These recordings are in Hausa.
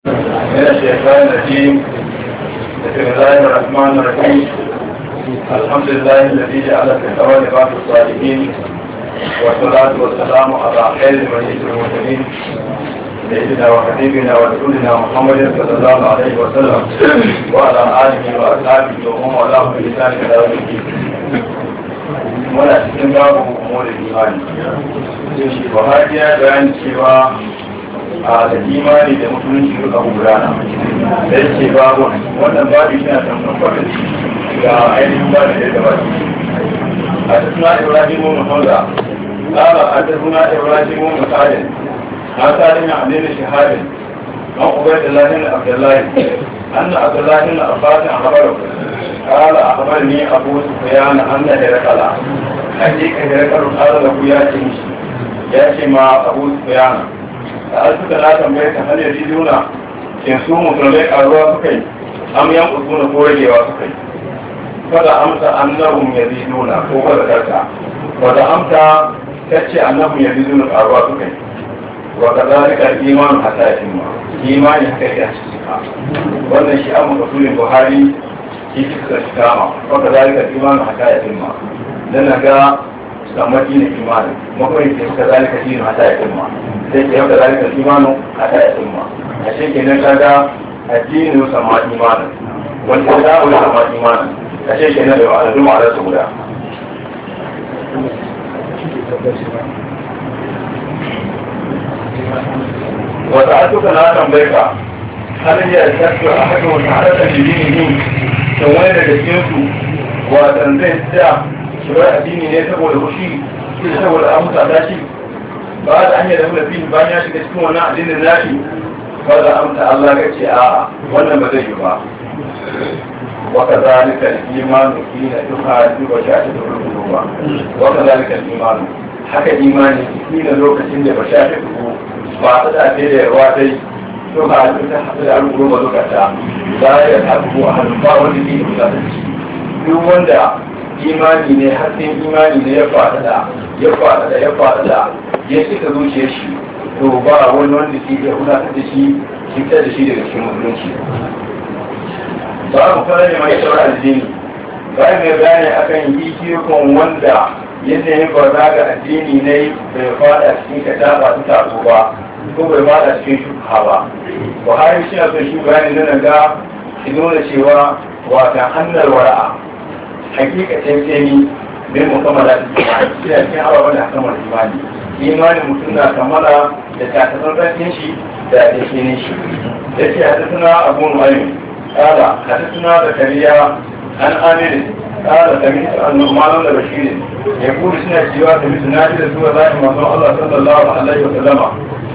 من الشيطان الرجيم بسم الله الرحمن الرحيم الحمد لله الذي جعل في الأول بعض الصالحين والصلاة والسلام على خير المريض المرسلين سيدنا وحبيبنا ورسولنا محمد صلى الله عليه وسلم وعلى آله وأصحابه وهم والاه بلسان إلى يوم الدين muna cikin babu umurin imani buhari ya bayani cewa a da imani da musulunci duka gudana da yake babu wannan babu shi na tamfan kwanan ga ainihin ba da ya gabata a tattuna ibrahim mu hamza قال حدثنا ابراهيم بن سعد عن سالم عن ابن شهاب عن عبيد الله بن عبد الله ان عبد الله بن عباس اخبره قال اخبرني ابو سفيان ان هرقل حقيقه هرقل قال له يا تمشي يا مع ابو سفيان سالتك لا تنبيك هل يزيدون in su musulmai karuwa suka yi am yan usuna ko ragewa suka yi kada amsa annahum yaziduna ko kada karta kada amsa kace annahum yaziduna karuwa suka yi wa kadhalika al-iman hatta yatimma imani haka ya cika wannan shi amma rasulun buhari shi suka kama wa kadhalika al-iman hatta yatimma dan ga kamar dinin imani makwai ke kadhalika dinin hatta yatimma sai ke kadhalika al-imanu hatta yatimma a shi kenan kaga addinin sama imanin wanda ya zaɓa sama imanin a shi kenan da al'adu ma'anar su guda wata atuka na tambaye ka har ya tafi a haka wata harkar jini ne kan wani daga cikinsu watan zai tsaya shi bar addini ne saboda fushi shi saboda an mutata shi ba da hanyar da mulafi bayan ya shiga cikin wannan addinin nashi wadda amsa Allah ka ce a wannan ba zai yi ba waka zalika imanu kina duka duka sha ta duru ba waka zalika imanu haka imani kina lokacin da ba sha ta duru ba ta da ta da yawa dai duka duka hada da alƙuru ba duka ta za ya tabu a hannun ba wanda ke da ta ci duk wanda imani ne hasken imani ne ya fada da ya fada da ya fada da ya cika zuciyar shi to ba wani wanda ke iya gudanar da shi fitar da shi daga cikin musulunci ba mu fara ne mai shawar addini ba mai bayani akan hikikon wanda yadda ya barna ga addini ne bai fada cikin kada ba ta taso ba ko bai fada cikin shubha ba buhari shi na son shi bayani na ga shi nuna cewa wata hannun wara'a hakikacin tseni bai mukammala da imani shi na cikin ababen da hakamar imani imanin mutum na kammala da takatsantsan shi da yakinin shi ya ce hadisuna abu nu'aym kala hadisuna zakariya an amir kala sami an nu'manan da bashir ya kuri suna cewa da mutum na ji da zuwa zai manzo Allah sallallahu alaihi wa sallama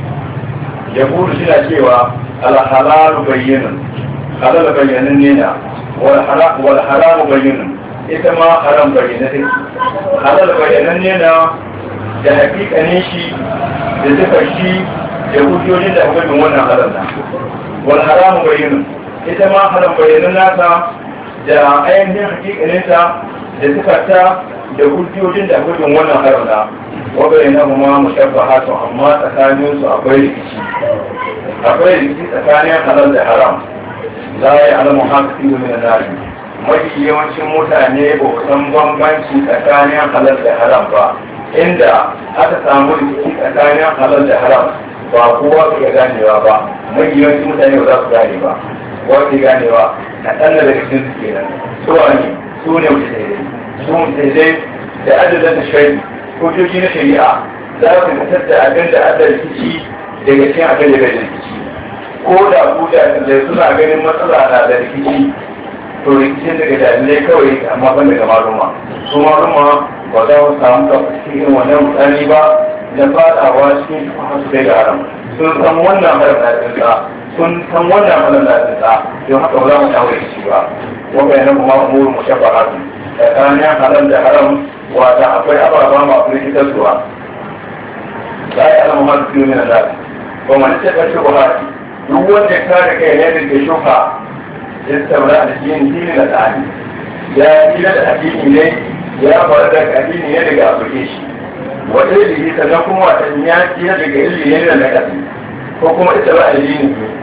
ya kuri suna cewa al-halal bayyinun halal bayyanin ne na wal haram bayyinun ita ma haram bayyana take halal bayyanan ne na da hakikanin shi da zufar shi da hujjojin da hukumin wannan haram na wal haramu bayyana ita ma haram bayanan nasa da ainihin hakikaninta da zufarta da hujjojin da hukumin wannan haram na wa bayyana kuma mushabbahatun amma tsakanin su akwai rikici akwai rikici tsakanin halal da haram la ya alamu haka fi min nari mafi yawancin mutane ba san bambanci tsakanin halal da haram ba inda aka samu rikici tsakanin halal da haram ba kowa su ga ganewa ba mai yawancin mutane ba za su gane ba kowa su ganewa na ɗan da daga cikin su kenan su ne su ne mutane su mutane da adadin da shari'a hujjoji na shari'a za su fitar da abin da adda rikici daga cikin abin da bai da rikici ko da ku da suna ganin matsala na da rikici to rikicin daga dalilai kawai amma ban daga maluma su maluma ba za mu samu ka cikin wannan mutane ba da fadawa cikin shubha su kai ga haram sun san wannan haram na tsinsa sun san wannan haram na tsinsa don haka ba za mu samu rikici ba wa bayanan kuma umurun mushabbahatu tsakanin haram da haram wata akwai ababa masu rikitarsuwa za a yi alama masu fiye min Allah ba mu nace ka shubha duk wanda ya kare kai ne da shubha ya saura da yin dini da tsari ya yi da addini ne ya faru da addini ne daga abuke shi wata ilimi sannan kuma wata ya tsira daga ilimi ne da nakasi ko kuma ita ba addini ne